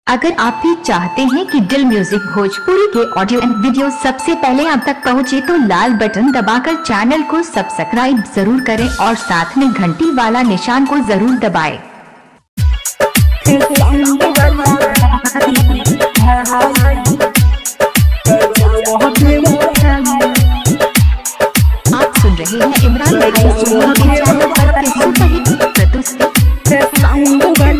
अगर आप भी चाहते हैं कि दिल म्यूजिक भोजपुरी के ऑडियो एंड वीडियो सबसे पहले आप तक पहुंचे तो लाल बटन दबाकर चैनल को सब्सक्राइब जरूर करें और साथ में घंटी वाला निशान को जरूर दबाएं। आप सुन रहे हैं इमरान भाई सोनी के चैनल पर के सुपरहिट प्रस्तुति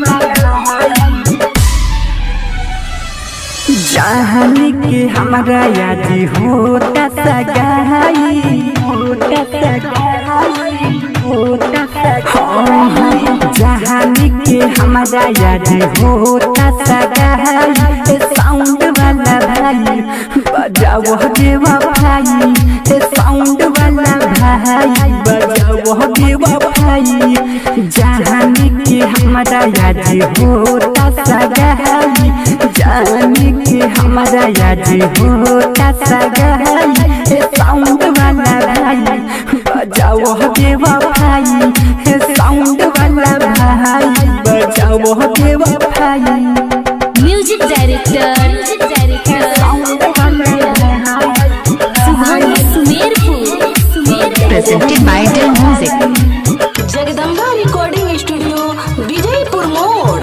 जहन के हमारा याद होता सगाई होता सगाई होता सगाई जहन के हमारा याद होता सगाई साउंड वाला भाई बजाओ देवा भाई साउंड वाला भाई बजाओ देवा भाई जहन के हमारा याद होता सगाई जान के हमारा याद होता सगाई साउंड वाला भाई बजाओ देवा भाई साउंड वाला भाई बजाओ देवा भाई music director music director sound वाला भाई Subhan Sumerpur Sumerpur presented by Dil music Jagdamba recording studio Vijaypur मोड़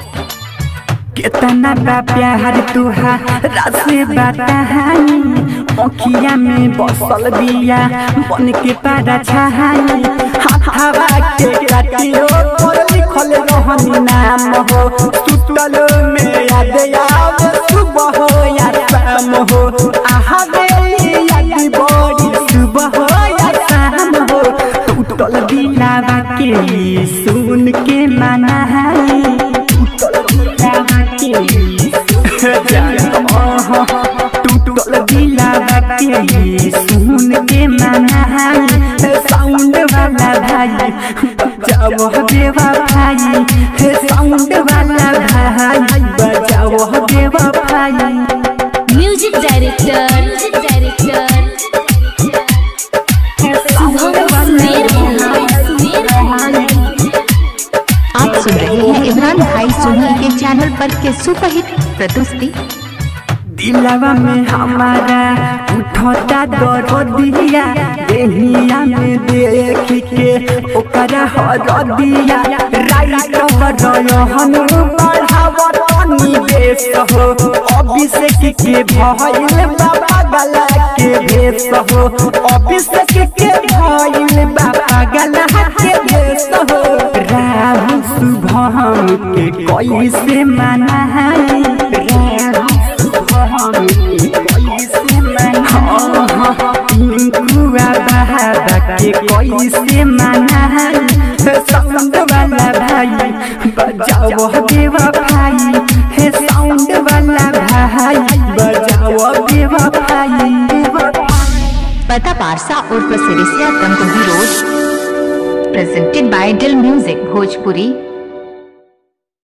कितना बा प्यार तुहारा से बताई अखिया में बसल बिया बन के पारा छहाई हवा के काटियो पर लिखल रहनी नाम हो सुतल में याद आवे सुबह हो या शाम हो आहा बेली याद बड़ी सुबह हो या शाम हो टूटल दिलावा के सुन के मनाई टूटल दिलावा के सुन के मनाई साउंड वाला भाई बजाओ देवा भाई साउंड वाला भाई बजाओ देवा भाई म्यूजिक डायरेक्टर म्यूजिक डायरेक्टर सुभान सुमेरपुर सुमेरपुर आप सुन रहे हैं इमरान भाई सोनी के चैनल पर के सुपरहिट प्रस्तुति दिलवा में हमारा उठता दरदिया देहिया में देख के ओकरा हर दिया राइट रहन बढ़ावतनी बेस हो अभिषेक के भइल बाबा गला के भेस हो अभिषेक के भइल बाबा गला के भेस हो राहु शुभम के कैसे मनाई राहु कैसे मनाई साउंड वाला भाई बजाओ देवा भाई हे साउंड वाला भाई बजाओ देवा भाई देवा पता पारसा उर्फ Sirisiya Tanguhi road presented by Dil music Bhojpuri